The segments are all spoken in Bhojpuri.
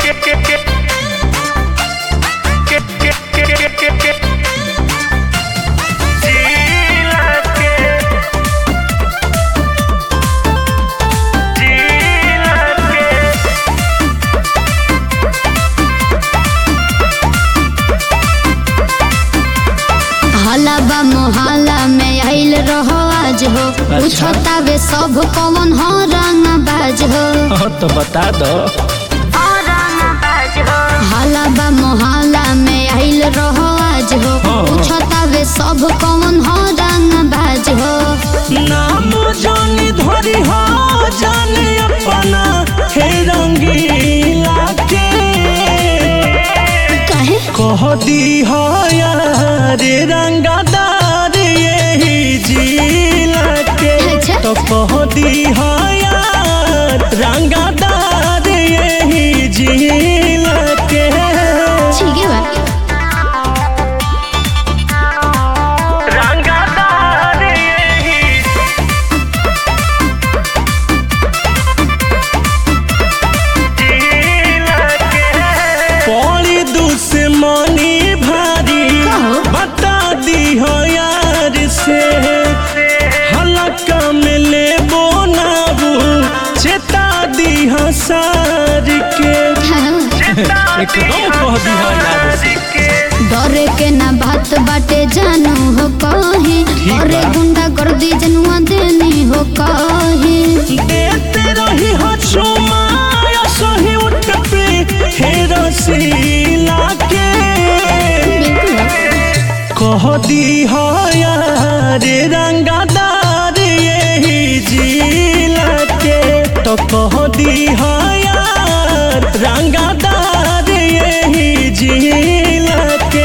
हलाबा मोहल्ला में आइल रहो आज हो पूछतावे सब कौन हो रंग बाज हो हाँ तो बता दो हलाबा मोहल्ला में आइल रहो आज हो हाँ। पूछतावे सब कौन हो रंग बाज हो नाम जानी धरी हो जाने अपना हे रंगीला के कहे कह दी हो यार रंगदार यही जिला के अच्छा। तो कह दी हो यार रंगदार यही जिला के ठीक है बा रंगदार यही पौड़ी दुश्मनी भारी कहो। बता दी हो यार से हलका में ले बोनाबू चेता दी हो सार के एकदम कह दी हो यार से डरे के ना बात बाटे जानू हो कही ठीक अरे बा। गुंडा कर दी जनुआ देनी हो कही देते रही हो चुमा सही उठ पे हे रसीला के बिल्कुल कह दी हो यार रंगदार यही जिला के तो कह दी हो यार रंगदार यही जिला के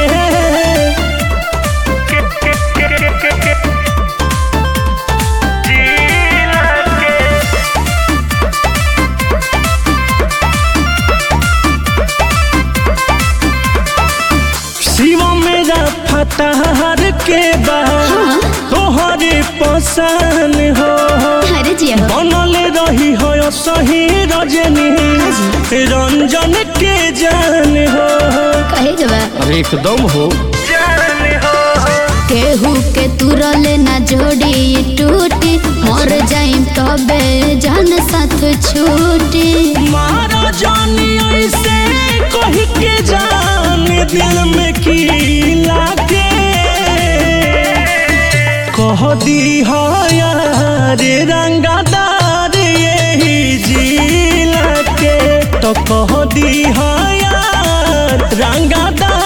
शिव मेरा फतहर के बाद तोहरे पसंद हो अरे जी हो बनल रही हो सही रजनी रंजन के जान हो कहे जबा अरे एकदम हो केहू के तुरले ना जोड़ी टूटी मर जाइम तबे जान साथ छूटी मारा जानी ऐसे कही के जान दिल में की लागे कह दी हो यार रंगदार यही जिला के तो कह दी हो यार रंगदार